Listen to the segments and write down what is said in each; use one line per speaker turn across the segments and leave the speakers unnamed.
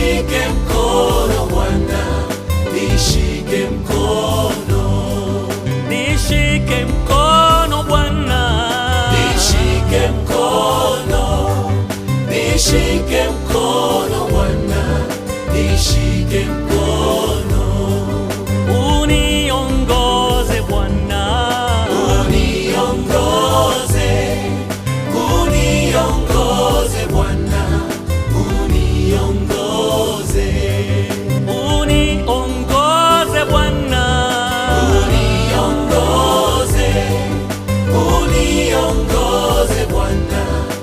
Nishike mkono Bwana, nishike mkono,
nishike mkono Bwana,
nishike mkono, nishike mkono Bwana, nishike mkono,
uniongoze Bwana,
uniongoze, uniongoze Bwana, uniongoze,
uniongoze Bwana,
uniongoze, uniongoze Bwana,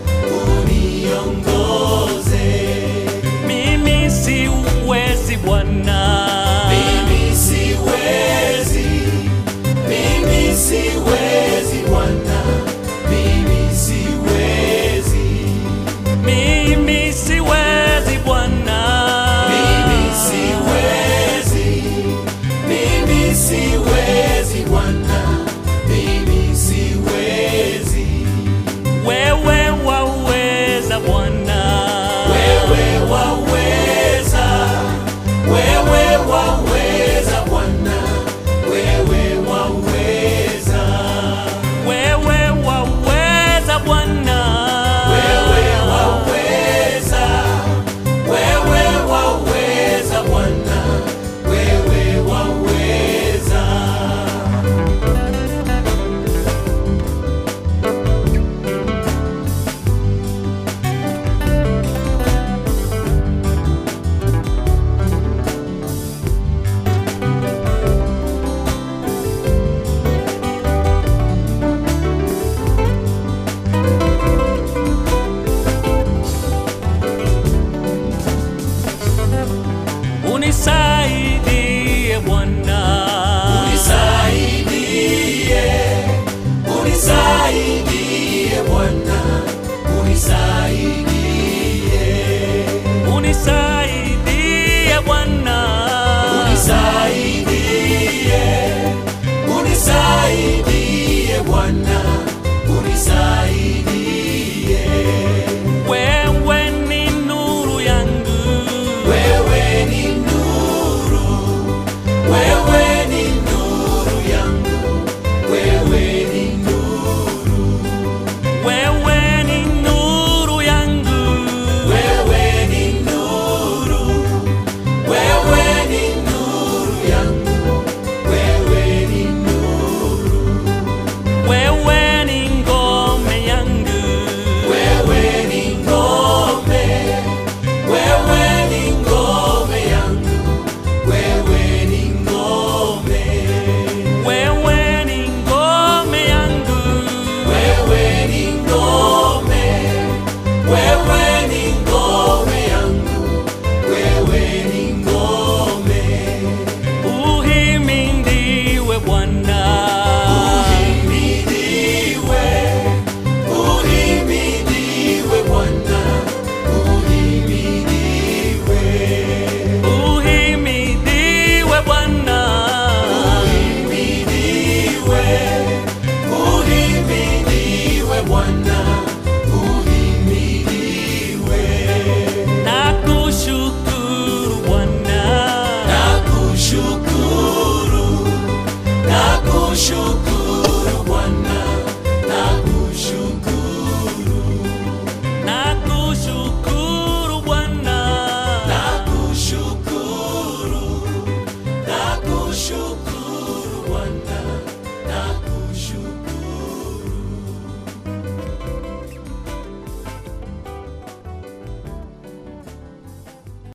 uniongoze.
mimi siwezi Bwana,
Mimi siwezi, mimi siwezi Bwana, mimi siwezi,
mimi siwezi Bwana,
mimi siwezi, mimi siwezi Bwana, mimi siwezi.
wewe waweza Bwana,
Wewe waweza, wewe waweza Bwana, wewe waweza.
wewe waweza Bwana,
Wewe waweza, wewe waweza Bwana, wewe waweza.
unisaidie Bwana,
Unisaidie, unisaidie Bwana, unisaidie,
unisaidie Bwana,
unisaidie, unisaidie Bwana, unisaidie.
wewe ni nuru yangu,
Wewe ni nuru, wewe ni nuru yangu, wewe ni nuru,
wewe ni nuru yangu,
wewe ni nuru, wewe ni nuru yangu, wewe ni nuru,
wewe ni ngome yangu,
wewe ni ngome, wewe ni ngome yangu, wewe ni ngome.
wewe ni ngome yangu,
Wewe ni ngome, wewe ni ngome yangu, wewe ni ngome.
uhimidiwe Bwana,
Uhimidiwe, uhimidiwe Bwana, uhimidiwe.
uhimidiwe Bwana,
Uhimidiwe, uhimidiwe Bwana, uhimidiwe.
nakushukuru Bwana.
Nakushukuru, nakushukuru